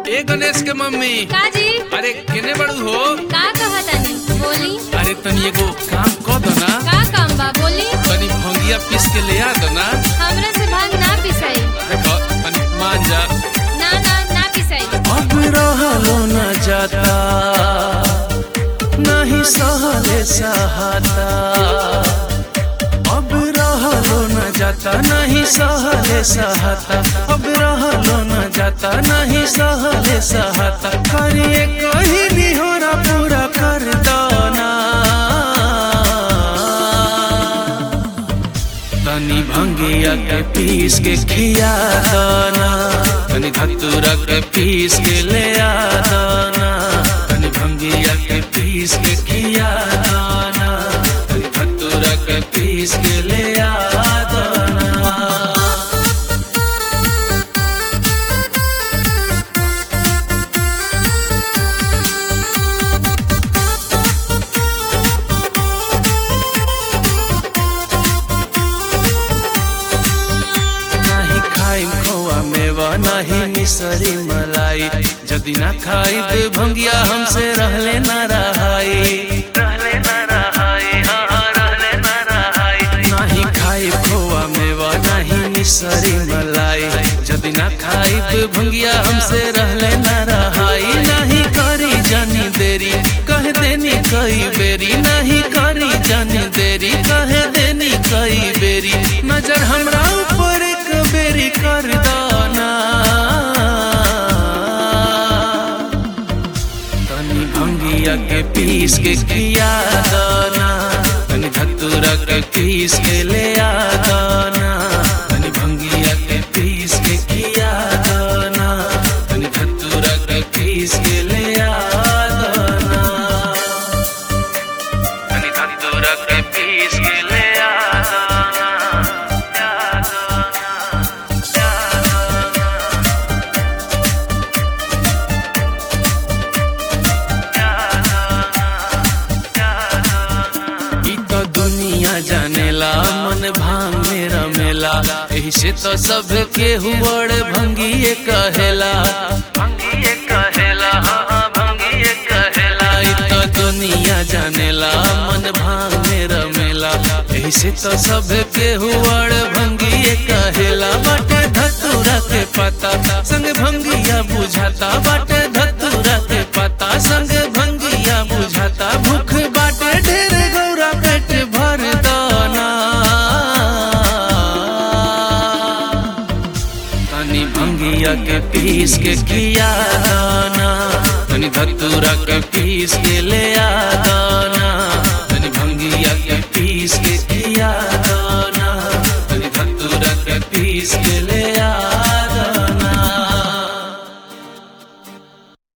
ए गणेश के मम्मी का जी अरे केने बड़ू हो का कहा तानी बोली अरे तनी एगो काम कर दो ना का काम बा बोली तनी भंगिया पीस के ले आ दो ना हमरा से भांग ना पिसाई देखो तनी मान जा ना ना ना पिसाई अब रहलो न जाता नहीं सहले सहाता अब रहलो न जाता नहीं सहले सहाता अब रहलो न जाता नहीं सहले सहाता करिए कहीं निहोरा पूरा कर दो ना तनी भंगिया के पीस के खिया दाना तनी धतूरा के पीस के ले आ दाना तनी भंगिया के पीस के खिया दाना तनी धतूरा के पीस के ले आ दाना नाही खाइम खोआ मेवा नाही मिसरी मलाई जदि ना खाई दे भंगिया हमसे रहले ना रहाई रहले ना रहाई हाँ रहले ना रहाई नाही खाई खोआ मेवा नाही मिसरी मलाई जदि ना खाई दे भंगिया हमसे रहले ना रहाई नाही करी जानी देरी कह देनी कई बेरी नहीं करी जानी देरी कह देनी कई बेरी नजर हमरा ऊपर एक बेरी कर दाना तनी भंगिया के पीस के किया दाना तनी धतूरा के पीस के ले आ दाना तनी भंगिया के पीस के किया दाना तनी धतूरा के पीस के ले आ दाना तनी धतूरा के पीस के ले आ दाना आ दाना आ दाना ई तो दुनिया जानेला मन भांग में रमेला एही से तो सब के हुबड़ भंगिए कहेला भंगिए कहेला हाँ भंगिए कहेला ई तो दुनिया जानेला मन भांग में रमेला एही से तो सब के हुबड़ भंगिए कहेला बाटे धतूरा के पता संग भंगिया बुझाता बाटे धतूरा के पता संग भंगिया बुझाता भूख बाटे ढेर गौरा पेट भर दाना तनी भंगिया के पीस के किया दाना तनी धतूरा के पीस के ले आ दाना तनी भंगिया के पीस के किया दाना तनी धतूरा के पीस के ले